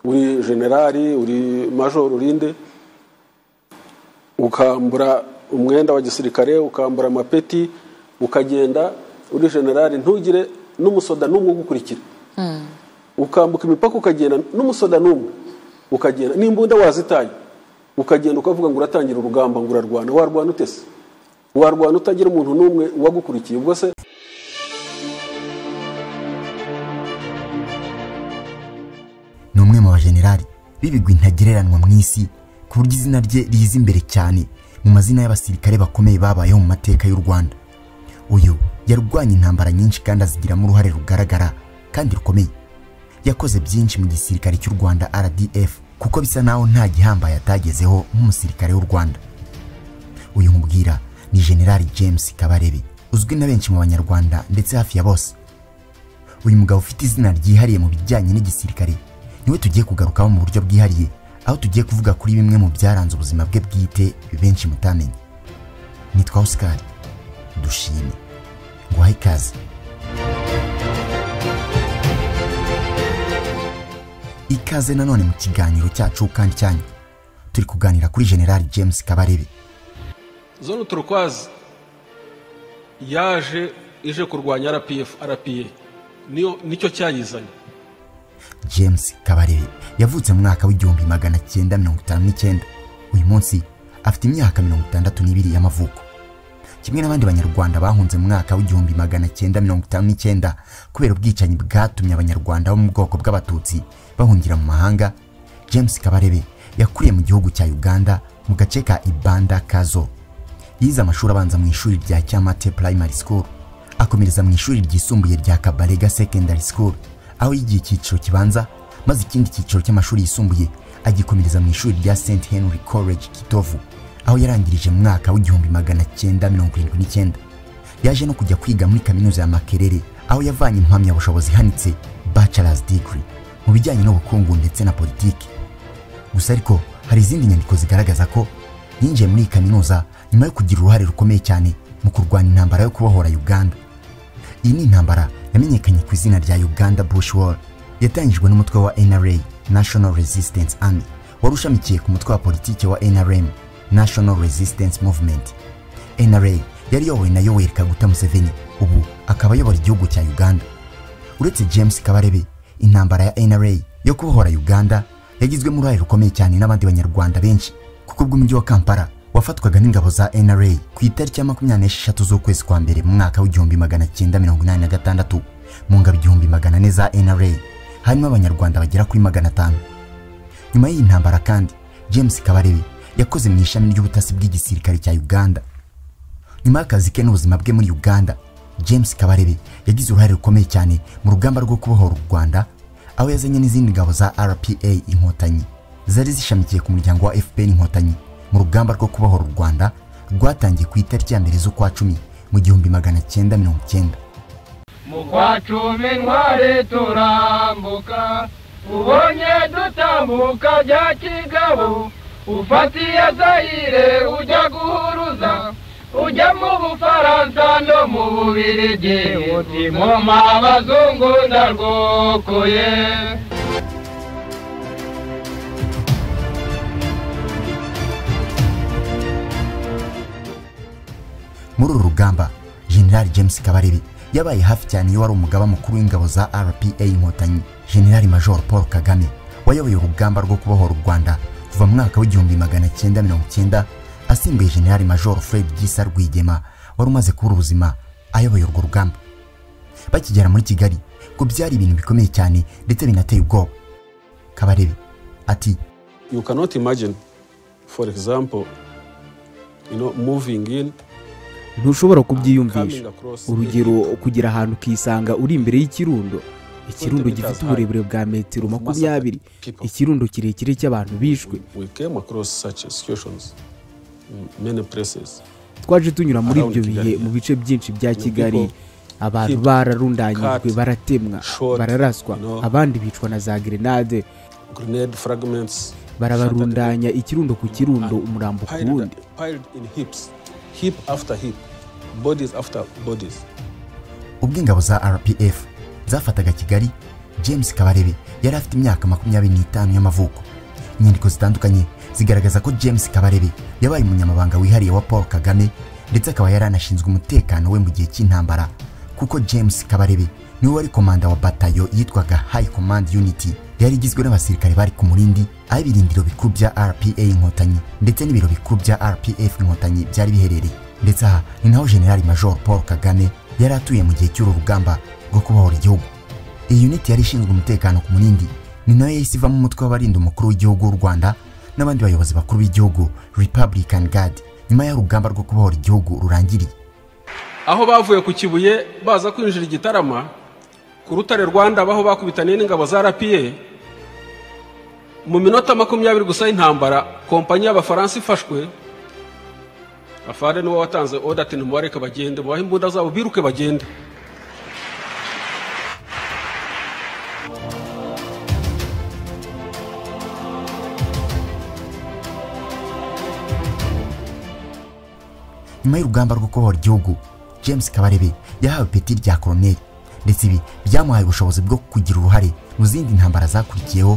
uri generali uri majoro urinde ukambura umwenda wa gisirikare ukambura amapeti ukagenda uri generali ntugire n'umusoda n'umwe ugukurikira ukambuka imipaka ukagenda n'umusoda n'umwe ukagenda n'imbunda wazitaye ukagenda ukavuga ngo uratangira urugamba ngo urarwana warwana utese warwana utagira umuntu n'umwe uwagukurikiye ubwo se ni umwe mu bajenerali b'ibigwi ntagereranwa mu isi ku buryo izina rye riza imbere cyane mu mazina y'abasirikare bakomeye babayeho mu mateka y'u rwanda uyu yarwanya intambara nyinshi kandi azigiramo uruhare rugaragara kandi rukomeye yakoze byinshi mu gisirikare cy'u rwanda rdf kuko bisa naho nta gihambaye atagezeho nk'umusirikare w'u rwanda uyu nkubwira ni generali james kabarebe uzwi na benshi mu banyarwanda ndetse hafi ya bose uyu mugabo ufite izina ryihariye mu bijyanye n'igisirikare niwe tugiye kugarukaho mu buryo bwihariye aho tugiye kuvuga kuri bimwe mu byaranze ubuzima bwe bwite benshi mutamenye nitwa oscar dushime nguhaye ikaze ikaze nanone mu kiganiro cyacu kandi cyanyu turi kuganira kuri generali james kabarebe zone turukwazi yaje ije kurwanya rpf rpa nicyo cyayizanye james kabarebe yavutse mu mwaka w'igihumbi magana cyenda mirongo itanu n'icyenda uyu munsi afite imyaka mirongo itandatu n'ibiri y'amavuko kimwe n'abandi banyarwanda bahunze mu mwaka w'igihumbi magana cyenda mirongo itanu n'icyenda kubera ubwicanyi bwatumye abanyarwanda bo mu bwoko bw'abatutsi bahungira mu mahanga james kabarebe yakuriye mu gihugu cya uganda mu gace ka ibanda kazo yize amashuri abanza mu ishuri rya cyamate primary school akomereza mu ishuri ryisumbuye rya kabarega secondary school aho yigiye icyiciro kibanza maze ikindi cyiciro cy'amashuri yisumbuye agikomereza mu ishuri rya st henry college kitovu aho yarangirije mu mwaka w'igihumbi magana cyenda mirongo irindwi n'icyenda yaje no kujya kwiga muri kaminuza ya makerere aho yavanye impamyabushobozi ihanitse bachelors degree mu bijyanye n'ubukungu ndetse na politiki gusa ariko hari izindi nyandiko zigaragaza ko yinjiye muri iyi kaminuza nyuma yo kugira uruhare rukomeye cyane mu kurwanya intambara yo kubohora uganda iyi ni intambara yamenyekanye ku izina rya uganda bush war yatangijwe n'umutwe wa nra national resistance army wari ushamikiye ku mutwe wa politiki wa nrm national resistance movement nra yari iyobowe na yoweri kaguta museveni ubu akaba ayobora igihugu cya uganda uretse james kabarebe intambara ya nra yo kubohora uganda yagizwemo uruhare rukomeye cyane n'abandi banyarwanda benshi kuko ubw'umujyi wa kampala wafatwaga n'ingabo za nra ku itariki ya makumyabiri n'esheshatu z'ukwezi kwa mbere mu mwaka w'igihumbi magana cyenda mirongo inani na gatandatu mu ngabo igihumbi magana ane za nra harimo abanyarwanda bagera kuri magana atanu nyuma y'iyi ntambara kandi james kabarebe yakoze mu ishami ry'ubutasi bw'igisirikare cya uganda nyuma y'akazi ke n'ubuzima bwe muri uganda james kabarebe yagize uruhare rukomeye cyane mu rugamba rwo kubohora u rwanda aho yazanye n'izindi ngabo za rpa inkotanyi zari zishamikiye ku muryango wa fpr inkotanyi mu rugamba rwo kubohora u rwanda rwatangiye ku itariki ya mbere z'ukwa cumi mu gihumbi magana cyenda mirongo icyenda mu kwa cumi ntwari turambuka ubonye dutambuka bya kigabo ufatiye zayire ujya guhuruza ujya mu bufaransa no mu bubirigi utimoma abazungu ndarwokoye muri uru rugamba generali james kabarebe yabaye hafi cyane iyo wari umugaba mukuru w'ingabo za rpa inkotanyi generali major paul kagame wayoboye urugamba rwo kubohora u rwanda kuva mu mwaka w'igihumbi magana cyenda mirongo cyenda asimbuye generali major fred gisa rwigema wari umaze kubura ubuzima ayoboye urwo rugamba bakigera muri kigali ngo byari ibintu bikomeye cyane ndetse binateye ubwoba kabarebe ati you cannot imagine for example you know moving in ntushobora kubyiyumvisha urugero kugira ahantu ukisanga uri imbere y'ikirundo ikirundo gifite uburebure bwa metero makumyabiri ikirundo kirekire cy'abantu bishwe twaje tunyura muri ibyo bihe mu bice byinshi bya kigali abantu bararundanyijwe baratemwa bararaswa abandi bicwa na za gerenade barabarundanya ikirundo ku kirundo umurambo ku wundi ubwo ingabo za rpf zafataga kigali james kabarebe yari afite imyaka makumyabiri n'itanu y'amavuko inyandiko zitandukanye zigaragaza ko james kabarebe yabaye umunyamabanga wihariye wa paul kagame ndetse akaba yari anashinzwe umutekano we mu gihe cy'intambara kuko james kabarebe niwe wari komanda wa batayo yitwaga high command unity yari igizwe n'abasirikare bari ku murindi aho ibirindiro bikuru bya rpa inkotanyi ndetse n'ibiro bikuru bya rpf inkotanyi byari biherereye ndetse aha ni naho generali major paul kagame yari atuye mu gihe cy'uru rugamba rwo kubohora igihugu iyi uniti yari ishinzwe umutekano ku murindi ni nayo yahise ivamo umutwe w'abarinda umukuru w'igihugu w'u rwanda n'abandi bayobozi bakuru b'igihugu republican guard nyuma y'urugamba rwo kubohora igihugu rurangiriye aho bavuye ku kibuye baza kwinjira igitarama ku rutare rwanda aho bakubitaniye n'ingabo za rpa mu minota makumyabiri gusa y'intambara kompanyi y'abafaransa ifashwe afande niwe watanze odati ntimubareke bagende mubahe imbunda zabo biruke bagende nyuma y'urugamba rwo kubohora igihugu james kabarebe yahawe ipeti rya koroneri ndetse ibi byamuhaye ubushobozi bwo kugira uruhare mu zindi ntambara zakurikiyeho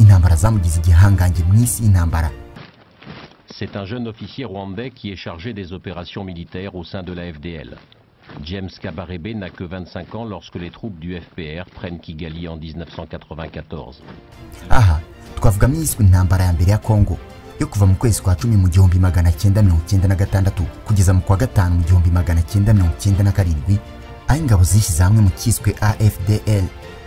intambara zamugize igihangange mu isi y'intambara C'est un jeune officier rwandais qui est chargé des opérations militaires au sein de la FDL. James Kabarebe n'a que 25 ans lorsque les troupes du FPR prennent Kigali en 1994. aha twavuga mu yiswe intambara ya mbere ya kongo yo kuva mu kwezi kwa cumi mu gihumbi magana cyenda mirongo cyenda na gatandatu kugeza mu kwa gatanu mu gihumbi magana cyenda mirongo cyenda na karindwi aho ingabo zishyize hamwe mu cyiswe afdl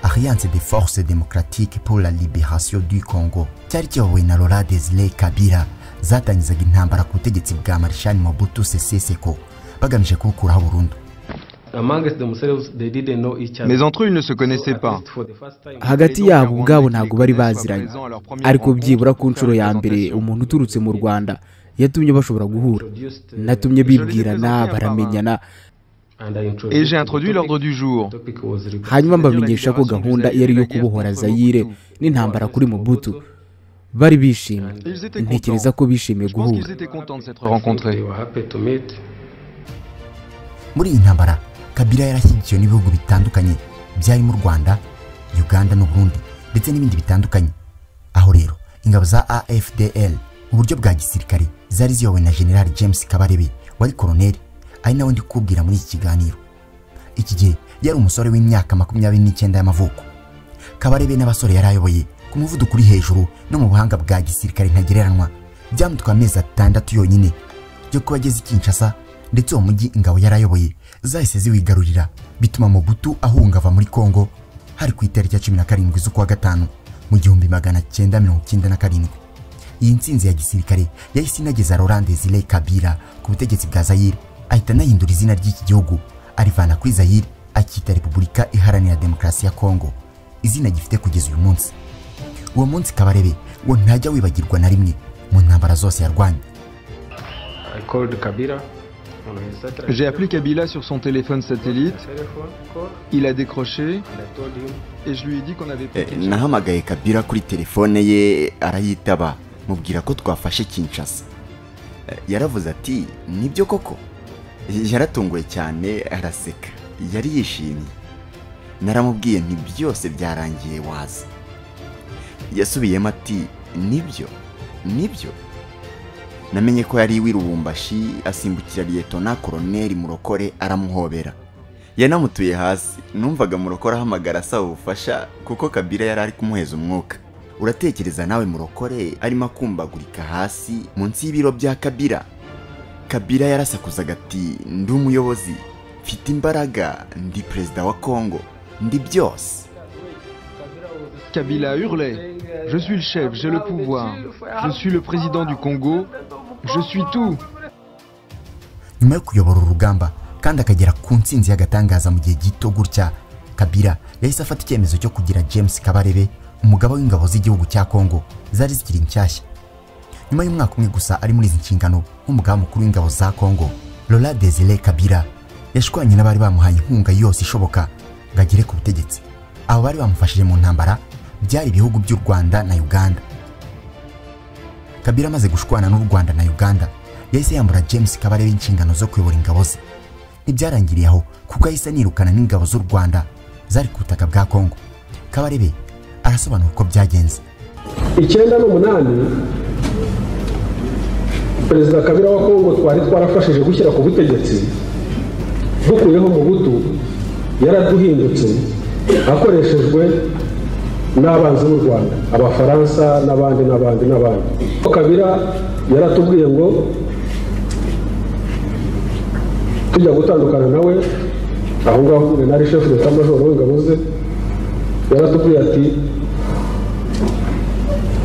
alliance de force démocratique pour la libération du congo cyari kiyobowe na laura desire kabira zatangizaga intambara ku butegetsi bwa marishani mobutu sese seko bagamije kubukuraho burundu Mais entre eux, ils ne se connaissaient pas. hagati yabo ubwabo ntabwo bari baziranye ariko byibura ku nshuro ya mbere umuntu uturutse mu rwanda yatumye bashobora guhura natumye bibwirana baramenyana Et j'ai introduit l'ordre du jour. hanyuma mbamenyesha ko gahunda iyo ari iyo kubohora zayire n'intambara kuri mubutu bari bishimye Ils étaient ntekereza ko contents. bishimiye Je pense guhura qu'ils étaient contents de s'être rencontrés. muri iyi ntambara kabira yarashyigikiwe n'ibihugu bitandukanye byarimo u rwanda uganda n'uburundi ndetse n'ibindi bitandukanye aho rero ingabo za afdl mu buryo bwa gisirikare zari ziyobowe na general james kabarebe wari koroneri ari nawe ndi kukubwira muri iki kiganiro iki gihe yari umusore w'imyaka makumyabiri n'icyenda y'amavuko kabarebe n'abasore yari ayoboye ku muvuduko uri hejuru no mu buhanga bwa gisirikare ntagereranywa byamutwaye amezi atandatu yonyine yo kuba ageze i kinshasa ndetse uwo mujyi ingabo yari ayoboye zahise ziwigarurira bituma mubutu ahunga ava muri kongo hari ku itariki ya cumi na karindwi z'ukwa gatanu mu gihumbi magana cyenda mirongo cyenda na karindwi iyi nsinzi ya gisirikare yahise inageza laurent desire kabira ku butegetsi bwa zayire ahita anahindura izina ry'iki gihugu arivana kuri zayire akita repubulika iharanira demokarasi ya kongo izina gifite kugeza uyu munsi uwo munsi kabarebe ngo ntajya wibagirwa na rimwe mu ntambara zose yarwanye J'ai appelé Kabila sur son téléphone satellite. Il a décroché et je lui ai dit qu'on avait pris Eh, nahamagaye kabira kuri telefone ye arayitaba mubwira ko twafashe kinshasa Eh, yaravuze ati nibyo koko yaratunguwe cyane araseka yari yishimye naramubwiye nti byose byarangiye waza yasubiyemo ati nibyo nibyo namenye ko yari wirubumbashi asimbukira liyetona koroneri murokore aramuhobera yanamutuye hasi numvaga murokore ahamagara asaba ubufasha kuko kabira yari ari kumuheza umwuka uratekereza nawe murokore arimo akumbagurika hasi munsi y'ibiro bya kabira kabira yarasakuzaga ati ndi umuyobozi mfite imbaraga ndi perezida wa kongo ndi byose Kabila hurlait. Je suis le chef, j'ai le pouvoir. Je suis le président du Congo. Je suis tout. nyuma yo kuyobora urugamba kandi akagera ku nsinzi y'agatangaza mu gihe gito gutya kabira yahise afata icyemezo cyo kugira james kabarebe umugaba w'ingabo z'igihugu cya kongo zari zikiri nshyashya nyuma y'umwaka umwe gusa ari muri izi nshingano nk'umugaba mukuru w'ingabo za kongo laura desire kabira yashwanye n'abari bamuhaye inkunga yose ishoboka ngo agere ku butegetsi abo bari bamufashije mu ntambara byari ibihugu by'u rwanda na uganda kabira amaze gushwana n'u rwanda na uganda yahise yambura james kabarebe inshingano zo kuyobora ingabo ze ntibyarangiriye aho kuko yahise anirukana n'ingabo z'u rwanda zari ku butaka bwa kongo kabarebe arasobanura uko byagenze icyenda n'umunani perezida kabira wa kongo twari twarafashije gushyira ku butegetsi dukuyeho mu butu yaraduhindutse akoreshejwe n'abanzi b'u rwanda abafaransa n'abandi n'abandi n'abandi kabira yaratubwiye ngo tujya gutandukana nawe aho ngaho nari shefu leta majoro w'ingabo ze yaratubwiye ati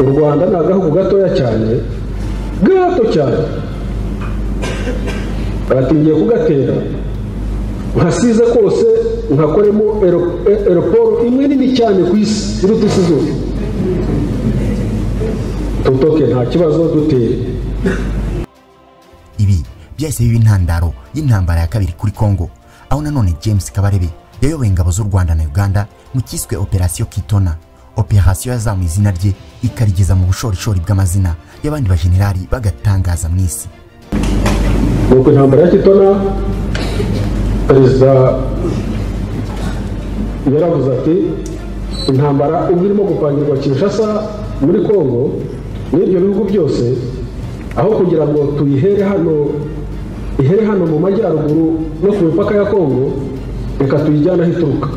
u rwanda ni agahugu gatoya cyane gato cyane baratingiye kugatera nkasize kose nkakoremo eroporo imwe nini cyane ku isi iruta isi zose tutoke nta kibazo dutere ibi byahise biba intandaro y'intambara ya kabiri kuri congo aho nanone james kabarebe yayoboye ingabo z'u rwanda na uganda mu cyiswe operasiyo kitona operasiyo yazamuye izina rye ikarigeza mu bushorishori bw'amazina y'abandi bajenerali bagatangaza mu isi nuko intambara ya kitona perezida yaravuze ati intambara ubwo irimo gupangirwa kinshasa muri congo n'ibyo bihugu byose aho kugira ngo tuyihere hano ihere hano mu majyaruguru no ku mipaka ya congo reka tuyijyane aho ituruka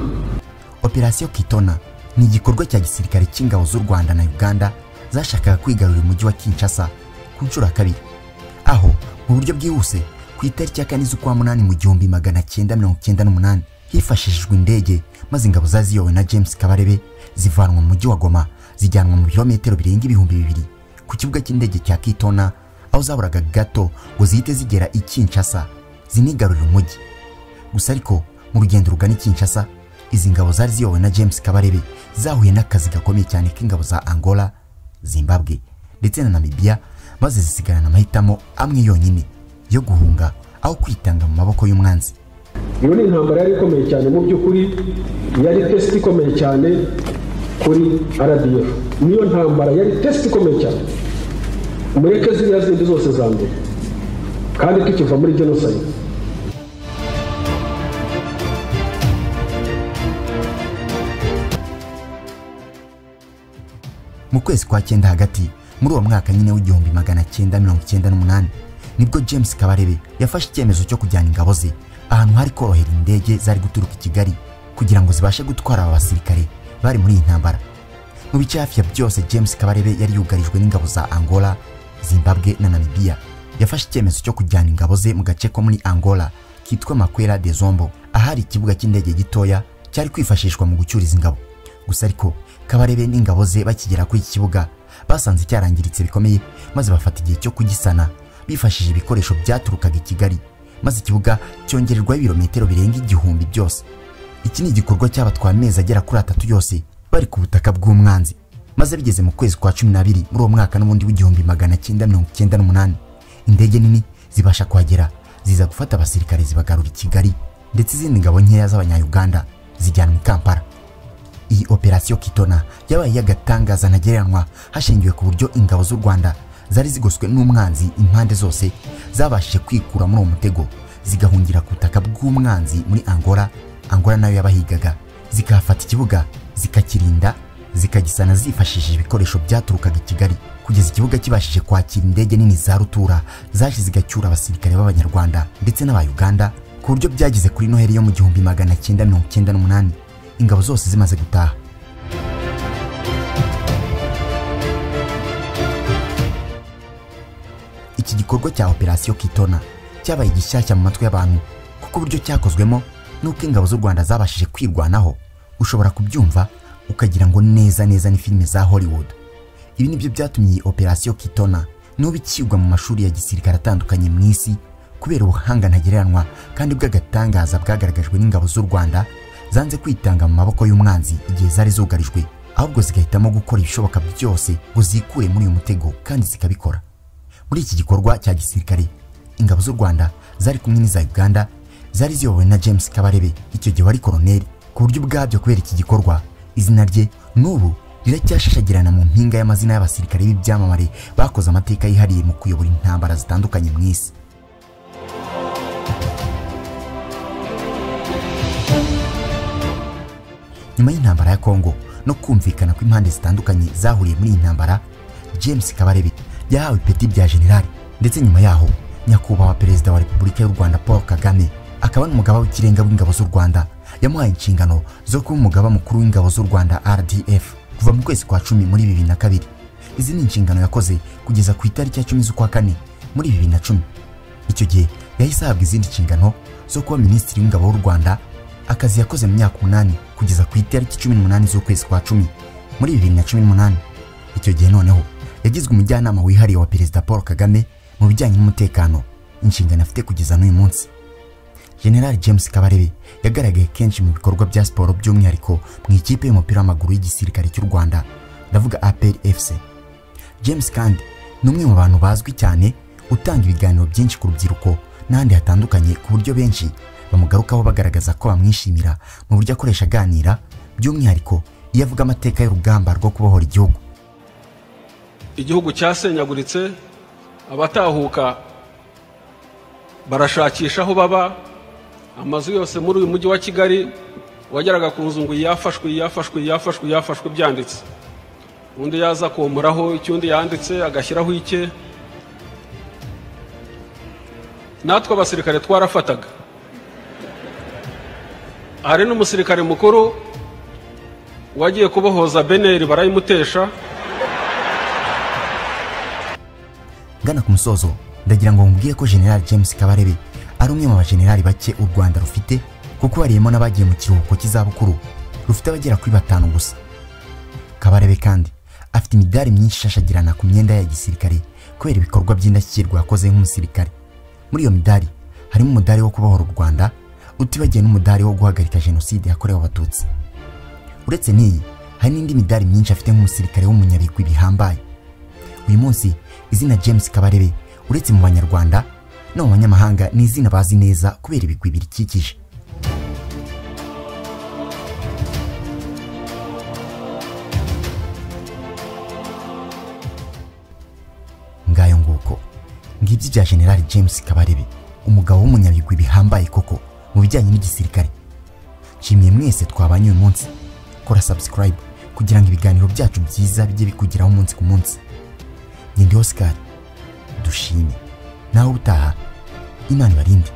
operasiyo kitona ni igikorwa cya gisirikare cy'ingabo z'u rwanda na uganda zashakaga kwigarurira umujyi wa kinshasa ku nshuro ya kabiri aho mu buryo bwihuse ku itariki ya kane z'ukwa munani mu gihumbi magana cyenda mirongo cyenda n'umunani hifashishijwe indege maze ingabo zari ziyobowe na james kabarebe zivanwa mu mujyi wa goma zijyanwa mu birometero birenga ibihumbi bibiri ku kibuga cy'indege cya kitona aho zaburaga gato ngo zihite zigera i kinshasa zinigarurira umujyi gusa ariko mu rugendo rugana i kinshasa izi ngabo zari ziyobowe na james kabarebe zahuye n'akazi gakomeye cyane k'ingabo za angola zimbabwe ndetse na namibiya maze zisigarana amahitamo amwe yonyine yo guhunga aho kwitanga mu maboko y'umwanzi iyo ni intambara yari ikomeye cyane mu by'ukuri yari tesite ikomeye cyane kuri rdf niyo ntambara yari tesite ikomeye cyane mureke ziriya zindi zose za mbere kandi tukiva muri jenoside mu kwezi kwa cyenda hagati muri uwo mwaka nyine w'igihumbi magana cyenda mirongo cyenda n'umunani nibwo james kabarebe yafashe icyemezo cyo kujyana ingabo ze ahantu hari korohera indege zari guturuka i kigali kugira ngo zibashe gutwara aba basirikare bari muri iyi ntambara mu bice hafi ya byose james kabarebe yari yugarijwe n'ingabo za angola zimbabwe na namibiya yafashe icyemezo cyo kujyana ingabo ze mu gace ko muri angola kitwa makwera de zombo ahari ikibuga cy'indege gitoya cyari kwifashishwa mu gucyuriza ingabo gusa ariko kabarebe n'ingabo ze bakigera kuri iki kibuga basanze cyarangiritse bikomeye maze bafata igihe cyo kugisana bifashishije ibikoresho byaturukaga i kigali maze ikibuga cyongererwaho ibirometero birenga igihumbi byose iki ni igikorwa cyabatwaye amezi agera kuri atatu yose bari ku butaka bw'umwanzi maze bigeze mu kwezi kwa cumi n'abiri muri uwo mwaka n'ubundi w'igihumbi magana cyenda mirongo icyenda n'umunani indege nini zibasha kuhagera ziza gufata abasirikare zibagarura i kigali ndetse izindi ngabo nkeya z'abanyayuganda zijyanwa i kampala iyi operasiyo kitona yabaye y'agatangaza ntagereranywa hashingiwe ku buryo ingabo z'u rwanda zari zigoswe n'umwanzi impande zose zabashije kwikura muri uwo mutego zigahungira ku butaka bw'umwanzi muri angola angola nayo yabahigaga zikahafata ikibuga zikakirinda zikagisana zifashishije ibikoresho byaturukaga i kigali kugeza ikibuga kibashije kwakira indege nini za rutura zaje zigacyura abasirikare b'abanyarwanda ndetse n'aba uganda ku buryo byageze kuri noheli yo mu gihumbi magana cyenda mirongo cyenda n'umunani ingabo zose zimaze gutaha iki gikorwa cya operasiyo kitona cyabaye igishyashya mu matwi y'abantu kuko uburyo cyakozwemo n'uko ingabo z'u rwanda zabashije kwirwanaho ushobora kubyumva ukagira ngo neza neza ni filime za hollywood ibi nibyo byatumye iyi operasiyo kitona n'ubu ikigwa mu mashuri ya gisirikare atandukanye mu isi kubera ubuhanga ntagereranywa kandi bw'agatangaza bwagaragajwe n'ingabo z'u rwanda zanze kwitanga mu maboko y'umwanzi igihe zari zugarijwe ahubwo zigahitamo gukora ibishoboka byose ngo zikure muri uyu mutego kandi zikabikora muri iki gikorwa cya gisirikare ingabo z'u rwanda zari kumwe n'iza uganda zari ziyobowe na james kabarebe icyo gihe wari koroneri ku buryo ubwabyo kubera iki gikorwa izina rye n'ubu riracyashashagirana mu mpinga y'amazina y'abasirikare b'ibyamamare bakoze amateka yihariye mu kuyobora intambara zitandukanye mu isi nyuma y'intambara ya kongo no kumvikana kw'impande zitandukanye zahuriye muri iyi ntambara james kabarebe yahawe ipeti bya generali ndetse nyuma yaho nyakubahwa perezida wa repubulika y'u rwanda paul kagame akaba n'umugaba w'ikirenga w'ingabo z'u rwanda yamuhaye inshingano zo kuba umugaba mukuru w'ingabo z'u rwanda rdf kuva mu kwezi kwa cumi muri bibiri na kabiri izi ni inshingano yakoze kugeza ku itariki ya cumi z'ukwa kane muri bibiri na cumi icyo gihe yahise ahabwa izindi nshingano zo kuba minisitiri w'ingabo w'u rwanda akazi yakoze mu myaka umunani kugeza ku itariki cumi n'umunani z'ukwezi kwa cumi muri bibiri na cumi n'umunani icyo gihe noneho yagizwe umujyanama wihariye wa perezida paul kagame mu bijyanye n'umutekano inshingano afite kugeza n'uyu munsi general james kabarebe yagaragaye kenshi mu bikorwa bya siporo by'umwihariko mu ikipe y'umupira w'amaguru y'igisirikare cy'u rwanda ndavuga apr fc james kandi ni umwe mu bantu bazwi cyane utanga ibiganiro byinshi ku rubyiruko n'ahandi hatandukanye ku buryo benshi bamugarukaho bagaragaza ko bamwishimira mu buryo akoresha aganira by'umwihariko iyo avuga amateka y'urugamba rwo kubohora igihugu igihugu cyasenyaguritse abatahuka barashakisha aho baba amazu yose muri uyu mujyi wa kigali wageraga ku nzu ngo iyafashwe iyafashwe iyafashwe iyafashwe byanditse undi yaza komuraho icyo undi yanditse agashyiraho icye natwe abasirikare twarafataga hari n'umusirikare mukuru wagiye kubohoza beneri barayimutesha ngana ku musozo ndagira ngo mubwiye ko general james kabarebe ari umwe mu bajenerali bake u rwanda rufite kuko bariyemo n'abagiye mu kiruhuko cy'izabukuru rufite abagera kuri batanu gusa kabarebe kandi afite imidari myinshi ishashagirana ku myenda ya gisirikare kubera ibikorwa by'indashyikirwa yakoze nk'umusirikare muri iyo midari harimo umudari wo kubohora u rwanda utibagiwe n'umudari wo guhagarika jenoside yakorewe abatutsi uretse n'iyi hari n'indi midari myinshi afite nk'umusirikare w'umunyabigwi bihambaye uyu munsi izina james kabarebe uretse mu banyarwanda no mu banyamahanga ni izina bazi neza kubera ibigwi birikikije ngayo nguko ngibyo bya generali james kabarebe umugabo w'umunyabigwi bihambaye koko mu bijyanye n'igisirikare nshimiye mwese twabanye uyu munsi kora subscribe kugira ngo ibiganiro byacu byiza bijye bikugeraho umunsi ku munsi njye ndi oscar dushime nawe utaha imana ibarinde